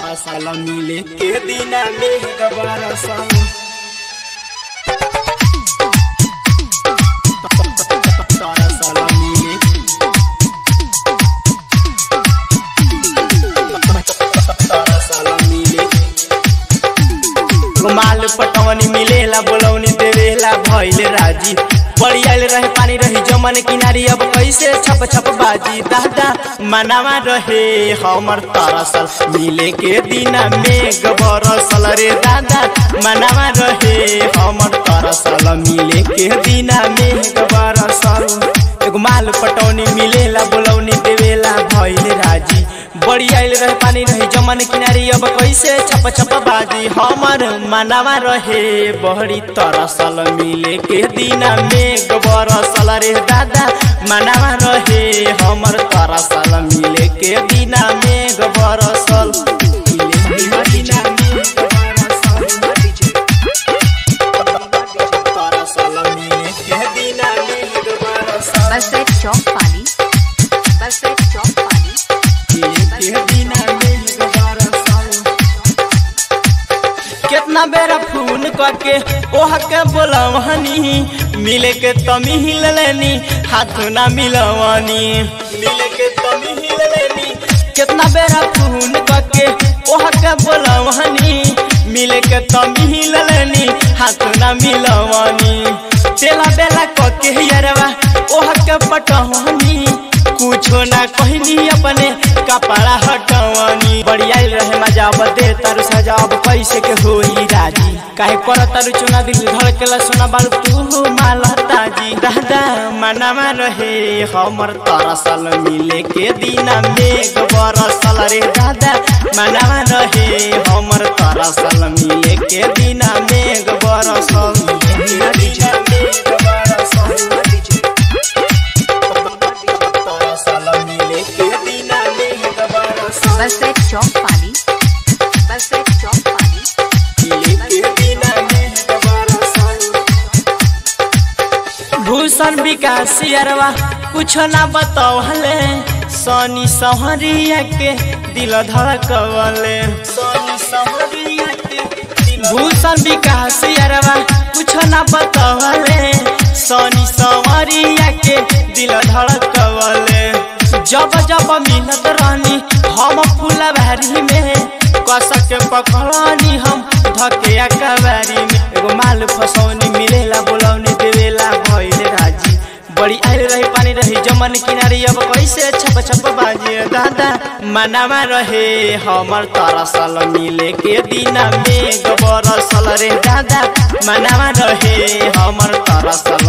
तरसल मिले के दिना में बरसल तरसल मिले तरसल मिले रुमाल पटवनी मिलेला बोलौनी देवेला भइल राजी बड़ी आइल रहे पानी रही जमन किनारी अब कैसे छप छप बाजी दादा मनावा रहे हमर तरसल मिले के दिना में बरसल रे दादा मनावा रहे हमर तरसल मिले के दिना में बरसल एगो माल पटौनी मिलेला बोलौनी देवेला भइल राजी बड़ी आइल रहे पानी रही जमन किनारी अब कैसे छप छप बाजी हमर मनावा रहे बड़ी तरसल मिले के दिना में बरसल रे दादा मनावा रहे हमर तरसल मिले के दिना में बरसल मिले के दिना में तरसल मिले के दिना में बरसल बस एक चौक पानी बस एक चौक पानी कितना बेरा फोन करके ओह के बोलवनी मिले के तमी हिल लेनी हाथ ना मिलवनी मिले के तमी हिल लेनी कितना बेरा फोन करके ओह के बोलवनी मिले के तमी हिल लेनी हाथ ना मिलवनी तेला बेला कके यरवा ओह के पटवनी कुछो ना कहनी अपने कपड़ा हटवनी बड़ी आइल रहे मजा अब दे तारू सजा अब कैसे के होई राजी काहे कर तारू चुना दिल धड़केला सोना बालू तू माला ताजी दादा मनामा रहे हमर तरसल मिले के दिना मेघ बरसल रे दादा मनामा रहे हमर तरसल मिले के दिना मेघ बरसल मिले के दिना मेघ बरसल तरसल मिले के दिना मेघ बरसल बस एक चौक पानी बस एक चौक पानी भूषण विकास अरवा कुछ ना बतौले सोनी सहरिया के दिल धड़कवले सोनी सहरिया के भूषण विकास अरवा कुछ ना बतौले सोनी सहरिया के दिल धड़कवले जब जब मिलत रहनी हम फुलबारी में कस के पकड़नी हम धके कबारी में एगो माल फसौनी मिलेला बोलौनी देवेला भइल राजी बड़ी आइल रही पानी रही जमन किनारी अब कैसे छप छप बाजी दादा मनावा रहे हमर तरसल मिले के दिना में बरसल रे दादा मनावा रहे हमर तरसल